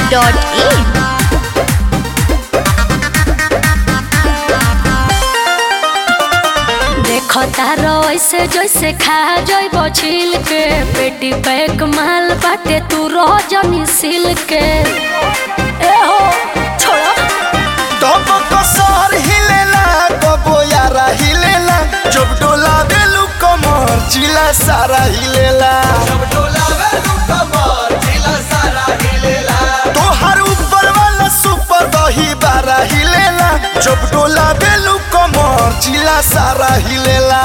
www.radioplay.in देखो तारो ऐसे जैसे खा जइब छिल के पेटी पैक माल बाटे तू रह जनी सिल के ए हो छोड़ो तब कसर हिलेला कबो यारा हिलेला जब डोला बेलू कमर जिला सारा हिलेला तोहर ऊपर वाला सुपर दही बारा हिलेला जब डोला बेलू कमर जिला सारा हिलेला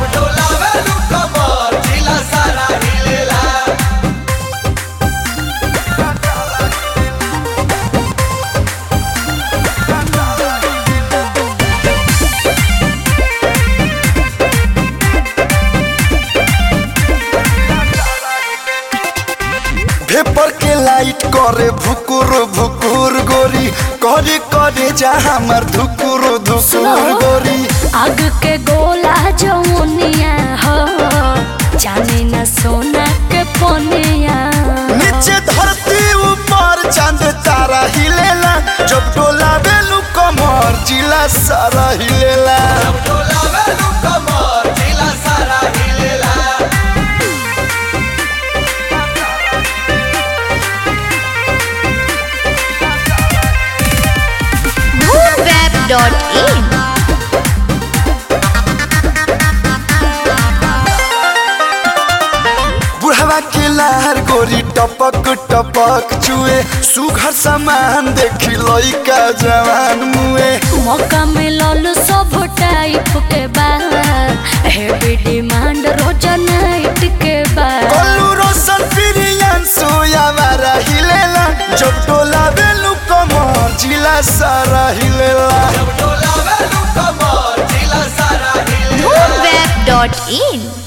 भेपर के लाइट करे भुकुर भुकुर गोरी करे करे जा हमर धुकुर धुकुर गोरी आग के गोला जमुनिया हो जाने न सोना के पोनिया नीचे धरती ऊपर चांद तारा हिलेला जब डोला बेलू कमर जिला सारा हिलेला moonweb.in बुढ़वा के लहर गोरी टपक टपक चुए सुघर सामान देखी लइका जवान मुए मौका मिलल सब टाइप के बाद हेवी डिमांड रोज नाइट के बाद कल्लू रोशन प्रियन सोया मारा हिलेला जब डोला बेलू कमर जिला सारा हिलेला moonweb.in